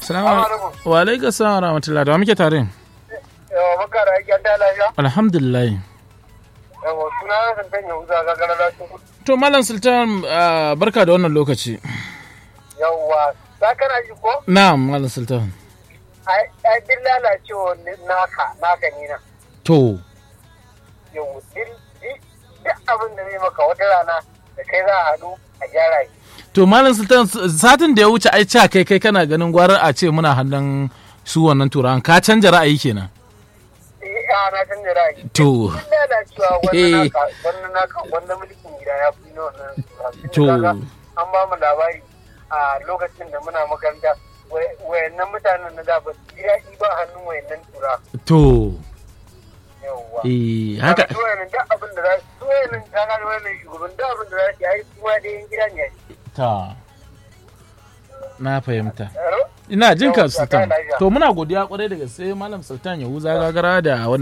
Salamu wa alaikum salam wa rahmatullahi da muke tare. Yawa maka da ake da lafiya. Alhamdulillah. Yawa suna na san tanya uza ga gara da su. To Malam Sultan ah, barka da wannan lokaci. Yawa za kana ji ko? Na'am Malam Sultan. Ai ai din lalacewa naka naka ni na. To Yawa din duk abin da zai maka wata rana da kai za a haɗu a gyara shi. to Malam Sultan satin da ya wuce ai ca kai kai kana ganin gwarar a ce muna hannun su wannan turawan ka canja ra'ayi kenan. Eh a na canza ra'ayi. To Duk lalacewa Eh. wannan naka wannan naka wannan mulkin gida ya fi na wannan. To. Kaga An ba mu labari a lokacin da muna makaranta wai- wayannan mutanen na da ba su ji daɗi ba hannun wayannan tura. to Yawwa. eh haka Kaga su wayannan duk abin da za su su wayannan kaga da wayannan shugaban duk abin da za su yi ai su ma dai yan gida ne. ta na fahimta. Yaro? Ina jin ka Yau, Sultan. lafiya. To muna godiya kwarai da gaske Malam Sultan Yahuza gagara da wannan